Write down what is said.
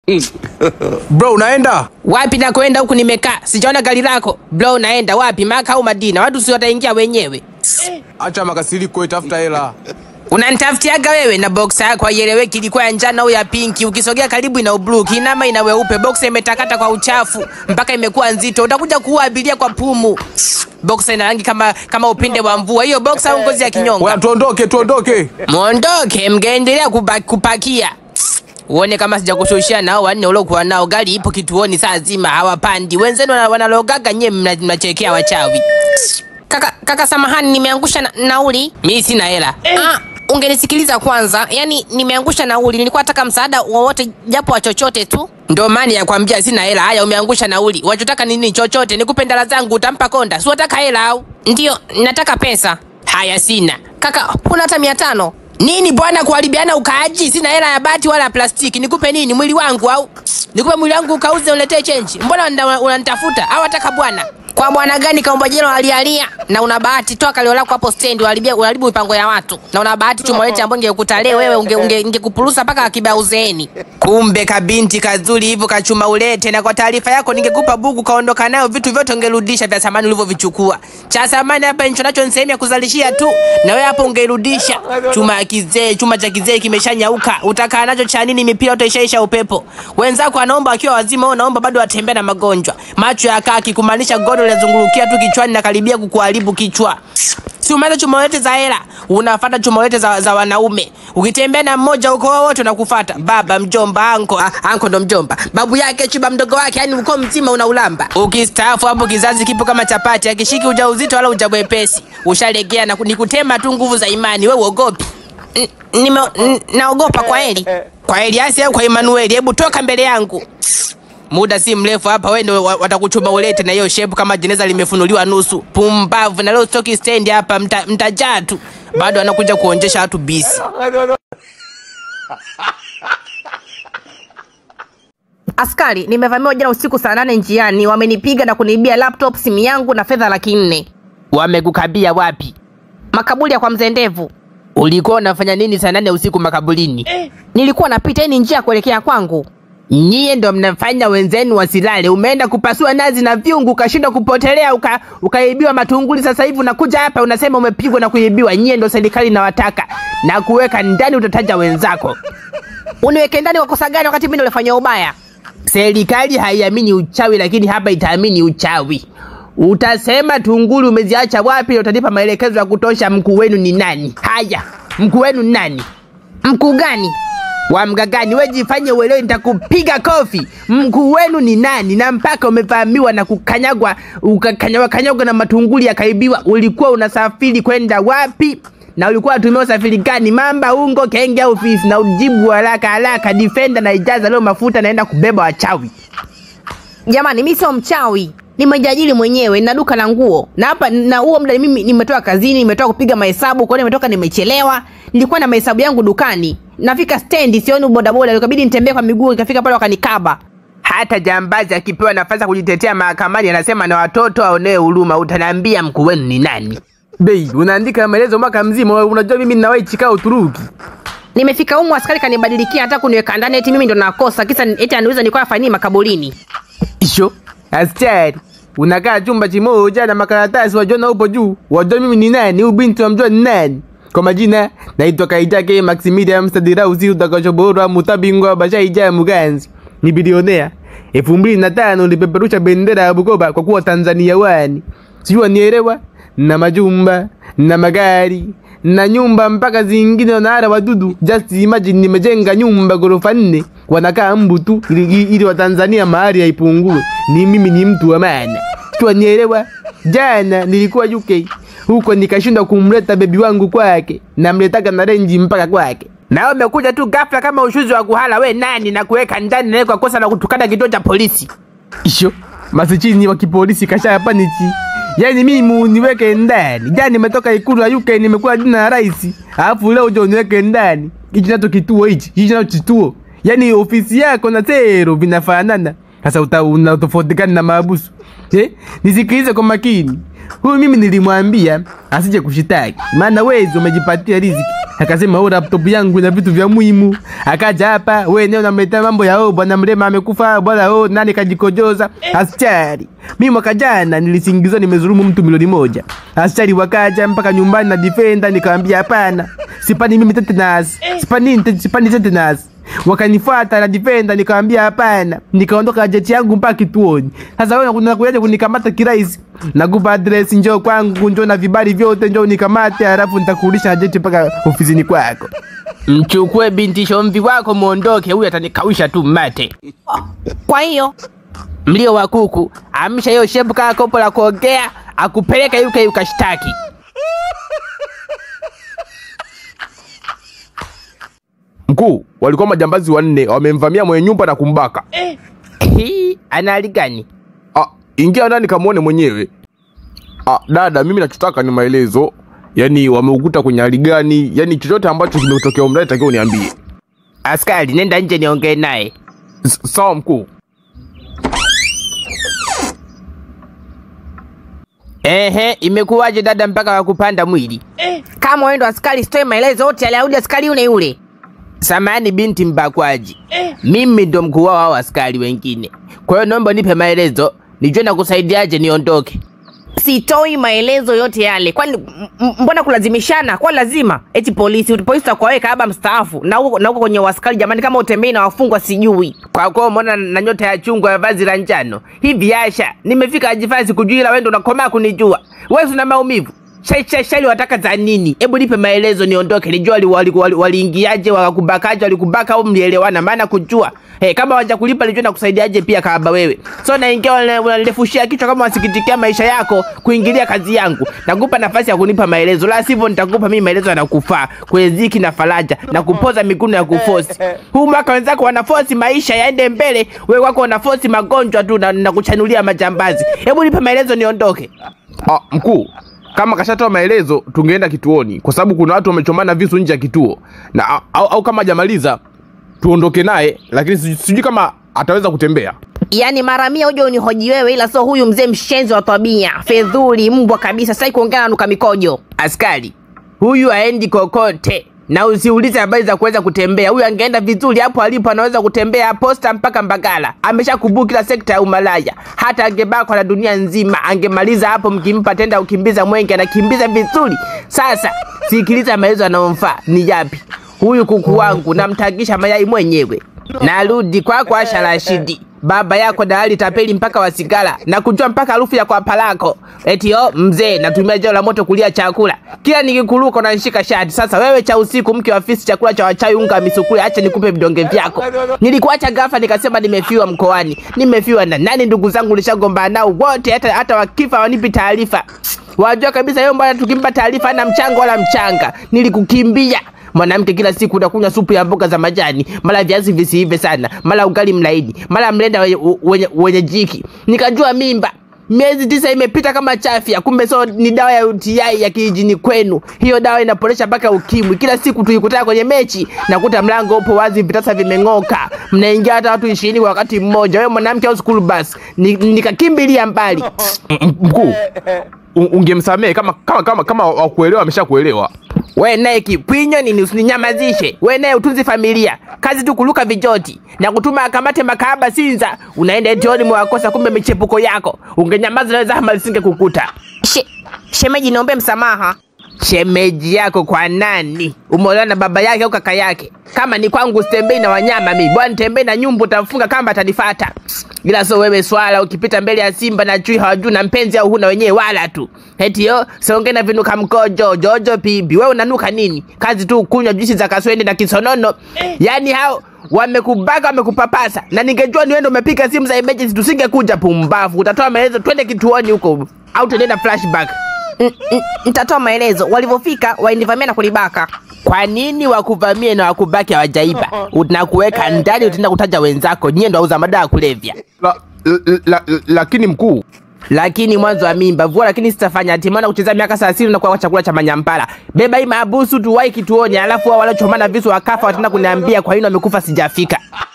Bro, unaenda? Wapi na kwenda huku nimekaa. Sijaona gari lako. Bro, naenda wapi? Maka au Madina? Watu si wataingia wenyewe. Acha makasiriko, tafuta hela. Unanitafutiaga wewe na boxa yako haieleweki, ilikuwa ya njano au ya pinki. Ukisogea karibu ina blue, kinama ina weupe. Boxa imetakata kwa uchafu mpaka imekuwa nzito, utakuja kuua abiria kwa pumu. Boxa ina rangi kama kama upinde wa mvua. Hiyo boxa au ngozi ya kinyonga? Wewe tuondoke, tuondoke. Mwondoke, mngeendelea kupa, kupakia uone kama sijakushushia nao wanne uliokuwa nao. Gari ipo kituoni saa zima hawapandi. Wenzenu wana- wanalogaga, nyie mna- mnachekea wachawi. Kaka, kaka samahani, nimeangusha na, nauli. Mi sina hela. Ah, ungenisikiliza kwanza. Yaani nimeangusha nauli, nilikuwa nataka msaada wowote japo wa chochote tu. Ndo maana ya kwambia sina hela. Haya, umeangusha nauli. Wachotaka nini? Chochote nikupe ndala zangu, utampa konda. Si wataka hela au? Ndiyo, nataka pesa. Haya, sina Kaka, huna hata mia tano? nini bwana, kuharibiana ukaaji. Sina hela ya bati wala ya plastiki. Nikupe nini? Mwili wangu au nikupe mwili wangu ukauze uletee chenji? Mbona unanda- unanitafuta au wataka bwana? Kwa bwana gani kaomba jelo alialia na una bahati toa kalio lako hapo stendi uharibia uharibu mipango ya watu. Na una bahati chuma lete ambayo ingekuta leo wewe unge, unge, ingekupurusa mpaka akiba uzeeni. Kumbe kabinti kazuri hivyo kachuma ulete, na kwa taarifa yako ningekupa buku kaondoka nayo, vitu vyote ungerudisha vya samani ulivyovichukua. Cha samani hapa nicho nacho ni sehemu ya kuzalishia tu, na wewe hapo ungerudisha. Chuma ya kizee, chuma cha kizee kimeshanyauka, utakaa nacho cha nini? Mipira utaishaisha upepo. Wenzako wanaomba wakiwa wazima, wewe unaomba bado watembea na magonjwa, macho ya kaki, kumaanisha godo linazungulukia tu kichwani na karibia kukuharibu kichwa. Si umeanza chumolete za hela, unafuata chumolete za, za wanaume. Ukitembea na mmoja uko wote unakufuata. Baba, mjomba, anko, ah, anko ndo mjomba. Babu yake chuba mdogo wake, yani uko mzima unaulamba. Ukistaafu hapo kizazi kipo kama chapati, akishiki ujauzito wala ujabwepesi. Ushalegea na ku- ni kutema tu nguvu za imani, wewe uogopi. N- Nime, n- naogopa kwa heli. Kwa Eliasi au kwa Emanueli, hebu toka mbele yangu. Muda si mrefu hapa wewe ndio wa- watakuchuma ulete na hiyo shepu kama jeneza limefunuliwa nusu. Pumbavu na leo stoki stand hapa mta, mtajaa tu. Bado anakuja kuonjesha watu bisi. Askari, nimevamiwa jana usiku saa nane njiani, wamenipiga na kuniibia laptop, simu yangu na fedha laki nne. Wamekukabia wapi? Makaburi ya kwa mzee Ndevu. Ulikuwa unafanya nini saa nane usiku makaburini? Nilikuwa napita hii ni njia ya kuelekea kwangu. Nyie ndo mnafanya wenzenu wasilale. Umeenda kupasua nazi na vyungu, ukashindwa kupotelea, uka, ukaibiwa matunguli. Sasa hivi unakuja hapa unasema umepigwa na kuibiwa. Nyie ndo serikali inawataka na kuweka ndani, utataja wenzako. Uniweke ndani kwa kosa gani wakati mimi ndo nilifanya ubaya? Serikali haiamini uchawi, lakini hapa itaamini uchawi. Utasema tunguli umeziacha wapi, na utanipa maelekezo ya kutosha. Mkuu wenu ni nani? Haya, mkuu wenu ni nani? Mkuu gani? wa mgagani, we jifanye uelewe, nitakupiga kofi. Mkuu wenu ni nani? Na mpaka umevamiwa na kukanyagwa, ukakanyagwa kanyagwa na matunguli yakaibiwa. Ulikuwa unasafiri kwenda wapi? na ulikuwa unatumia usafiri gani? Mamba, ungo, kenge au fisi? Na ujibu haraka haraka. Defender na ijaza leo mafuta, naenda kubeba wachawi. Jamani, mimi sio mchawi, nimejiajiri mwenyewe na duka la nguo, na hapa na huo muda mimi nimetoka kazini, nimetoka kupiga mahesabu, kwa hiyo nimetoka nimechelewa. Nilikuwa na mahesabu yangu dukani, nafika stendi sioni bodaboda, ikabidi nitembee kwa miguu, nikafika pale wakanikaba. Hata jambazi akipewa nafasi ya kujitetea mahakamani anasema na watoto aonewe huruma. Utaniambia mkuu wenu ni nani? Bei, unaandika maelezo mwaka mzima, unajua mimi ninawahi chikaa Uturuki. Nimefika humu, askari kanibadilikia, hata kuniweka ndani, eti mimi ndo nakosa, kisa eti aniuliza nilikuwa nafanya nini makaburini. Isho, askari, unakaa chumba kimoja na makaratasi wajiona upo juu. Wajua mimi ni nani? Huyu binti wamjua ni nani? Kwa majina naitwa Kaitake Maximilian Mstadirausi utakachoborwa mutabingwa bashaija Muganzi. Ni bilionea. elfu mbili na tano nilipeperusha bendera ya Bukoba kwa kuwa Tanzania wani. Sijui wanielewa? Na majumba, na magari, na nyumba mpaka zingine wanaara wadudu. Just imagine nimejenga nyumba ghorofa nne, wanakaa mbu tu ili, ili, ili Watanzania mahali haipungue. Ni mimi ni mtu wa maana. Sijui wanielewa? Jana nilikuwa UK huko nikashindwa kumleta bebi wangu kwake, namletaka na renji mpaka kwake. Na wewe umekuja tu ghafla kama ushuzi wa kuhala. We nani na kuweka ndani na kwa kosa la kutukana kituo cha polisi? Isho masichini wa kipolisi kasha panichi. Yaani mimi niweke ndani. Jana nimetoka ikulu ya UK nimekuwa jina ya rais. Alafu leo jo niweke ndani. Hichi nacho kituo hichi. Hichi nacho kituo. Yaani ofisi yako na tero vinafanana. Sasa uta unatofauti gani na maabusu? Eh? Nisikilize kwa makini. huyu mimi nilimwambia asije kushitaki, maana wezi umejipatia riziki. Akasema oh, laptop yangu ina vitu vya muhimu. Akaja hapa, wewe ndio unamletea mambo ya oh, bwana Mrema amekufa, bwana oh, nani kajikojoza. Askari, mimi mwaka jana nilisingizwa nimezulumu mtu milioni moja. Askari wakaja mpaka nyumbani na defender, nikamwambia hapana, sipani mimi tetanus, sipani sipani tetanus wakanifuata na defender, nikamwambia hapana, nikaondoka jeti yangu mpaka kituoni. Sasa wewe unakuja kunikamata kirahisi, nakupa address, njoo kwangu, njoo na vibali vyote, njoo unikamate, halafu nitakurudisha na jeti mpaka ofisini kwako. Mchukue binti shomvi wako muondoke, huyu atanikawisha tu mate. Kwa hiyo Mlio wa kuku, amsha hiyo shepu kama kopo la kuogea, akupeleka yuke ukashtaki. Mkuu, walikuwa majambazi wanne wamemvamia mwenye nyumba na kumbaka. Hii ana hali gani? Ah, ingia ndani kamwone mwenyewe. Ah, dada, mimi nachotaka ni maelezo. Yaani wameukuta kwenye hali gani? Yaani chochote ambacho kimetokea umndani takiwa uniambie. Askari, nenda nje niongee naye. S- Sawa mkuu. Ehe, imekuwaje dada mpaka wakupanda mwili? kama wewe ndo askari, sitoe maelezo yote, aliarudi askari yule yule. Samani binti mbakwaji, mimi ndo mkuu wao hao askari wengine. Kwa hiyo naomba nipe maelezo nijue na kusaidiaje niondoke. Sitoi maelezo yote yale. Kwani m- m- mbona kulazimishana? Kwa lazima eti polisi polisi takuwaweka aba mstaafu na huko na huko kwenye waskari. Jamani, kama utembei na wafungwa sijui. Kwa kuwa umeona na nyota ya chungwa ya vazi la njano hivi, Asha, nimefika ajifasi kujua, ila wewe ndo unakomaa kunijua. Wewe una maumivu Shai, shai, shai wataka za nini? Hebu nipe maelezo niondoke, nijua waliingiaje, wali, wali waliingiaje, wakakubakaje, walikubaka au mlielewana? Maana kujua hey, kama waja kulipa nijua na kusaidiaje pia kaba wewe. So naingia wana- wananirefushia kichwa kama wasikitikia maisha yako kuingilia kazi yangu. Nakupa nafasi ya kunipa maelezo, la sivyo nitakupa mimi maelezo yanakufaa kwenye ziki na faraja na kupoza miguno ya kufosi. Huu mwaka wenzako wanafosi maisha yaende mbele, wewe wako wanafosi magonjwa tu na, na kuchanulia majambazi. Hebu nipe maelezo niondoke. Ah, mkuu, kama kashatoa maelezo tungeenda kituoni kwa sababu kuna watu wamechomana visu nje ya kituo. Na au, au kama hajamaliza tuondoke naye, lakini sijui sijui kama ataweza kutembea. Yaani mara mia uje unihoji wewe, ila sio huyu mzee mshenzi wa tabia, fedhuli, mbwa kabisa. Sasa kuongea na nuka mikojo. Askari, huyu aendi kokote na usiulize habari za kuweza kutembea. Huyu angeenda vizuri hapo alipo, anaweza kutembea posta mpaka Mbagala. Amesha kubuki kila sekta ya umalaya, hata angebakwa na dunia nzima angemaliza hapo. Mkimpa tenda ukimbiza mwenge, anakimbiza vizuri. Sasa sikiliza maelezo yanayomfaa ni yapi. Huyu kuku wangu namtagisha mayai mwenyewe. Narudi kwako Asha Rashidi, baba yako dalali tapeli mpaka wasigala na kujua mpaka harufu ya kwapa lako. Eti oh, mzee natumia jao la moto kulia chakula, kila nikikuruka unanishika shati. Sasa wewe cha usiku, mke wa afisi, chakula cha wachawi, unga wa misukule, acha nikupe vidonge vyako. Nilikuacha ghafla nikasema nimefiwa mkoani. Nimefiwa na nani? Ndugu zangu nishagombana nao wote, hata hata wakifa wanipi taarifa. Wajua kabisa yeye bwana, tukimpa taarifa hana mchango wala mchanga. Nilikukimbia mwanamke kila siku unakunywa supu ya mboga za majani, mara viazi visiive sana, mara ugali mlaini, mara mlenda wenye, wenye, wenye jiki. Nikajua mimba miezi tisa imepita kama chafya, kumbe so ni dawa ya UTI ya kijijini kwenu. Hiyo dawa inaporesha mpaka ukimwi. Kila siku tuikutana kwenye mechi, nakuta mlango upo wazi, vitasa vimeng'oka, mnaingia hata watu ishirini kwa wakati mmoja, wewe mwanamke au school bus. Ni- Nikakimbilia mbali. M- Mkuu, u- ungemsamehe kama kama kama kama wakuelewa ameshakuelewa. We naye kipwinyo nini, usininyamazishe. We naye utunzi familia, kazi tu kuluka vijoti na kutuma akamate makahaba Sinza. Unaenda etioni mwakosa, kumbe michepuko yako. Ungenyamaza naweza hama lisinge kukuta. She, shemeji, niombe msamaha. Shemeji yako kwa nani? Umeolewa na baba yake au kaka yake? Kama ni kwangu sitembei na wanyama mi bwana, nitembei na nyumbu, utafunga kamba atanifata. Ila so wewe swala, ukipita mbele ya simba na chui hawajui na mpenzi au huna wenyewe wala tu. Eti yo songe na vinuka mkojo jojo pibi, wewe unanuka nini? Kazi tu kunywa juisi za kaswende na kisonono. Yaani hao wamekubaka wamekupapasa, na ningejua ni wewe ndio umepika simu za emergency tusingekuja. Pumbavu, utatoa maelezo, twende kituoni huko au tuende na flashback. N- n- Nitatoa maelezo. Walivyofika walinivamia na kulibaka. Kwa nini wakuvamie na wakubaki hawajaiba? Unakuweka ndani, utaenda kutaja wenzako, nyie ndo wauza madawa ya kulevya. La, la, la, la, lakini mkuu, Lakini mwanzo wa mimba vua, lakini sitafanya ati maana kucheza miaka thelathini na kuwa chakula cha manyampala. Beba hii maabusu tuwai kituoni, alafu wao waliochomana visu wakafa, wataenda kuniambia kwa nini wamekufa sijafika.